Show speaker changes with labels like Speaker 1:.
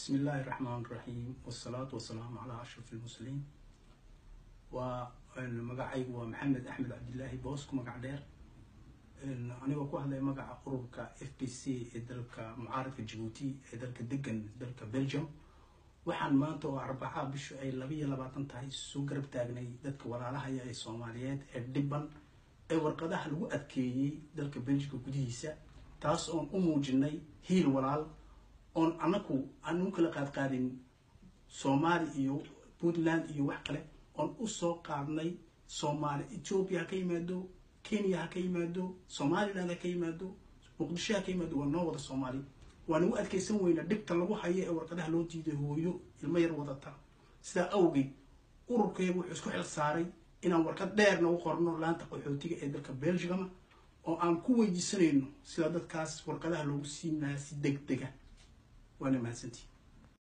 Speaker 1: بسم الله الرحمن الرحيم والصلاة والسلام على أشرف المرسلين ومقعي هو محمد أحمد عبد الله بوسك مقع دير anigoo ku hadlaya magaca ururka f b c ee dalka mucaaradka jabuuti ee dalka degan dalka belgium waxaan maanta oo arbaca bishu ay laba iyo labaatan tahay soo garab taagnay dadka walaalahaya ee soomaaliyeed ee dhiban ee warqadaha lagu adkeeyey dalka belgica gudihiisa taas oon u muujinay hiil walaal oon anaku aan u kala qaadqaadin soomaali iyo puntland iyo wax kale oon usoo qaadnay soomaali ethoopia ha ka yimaado kenya ha ka yimaado somaliland ha ka yimaado muqdisho ha ka yimaado waa noo wada soomaali waan ugu adkeysan weynaa dhibta lagu hayo ee warqadaha loo diiday hooyo ilmo yar wadata sidaa awgeed ururkeegu wuxuu isku xil saaray inaan warqad dheerna u qorno laanta qaxootiga ee dalka belgicama oo aan ku weydiisanayno sida dadkaas warqadaha loogu siinaya si deg dega waana mahadsantii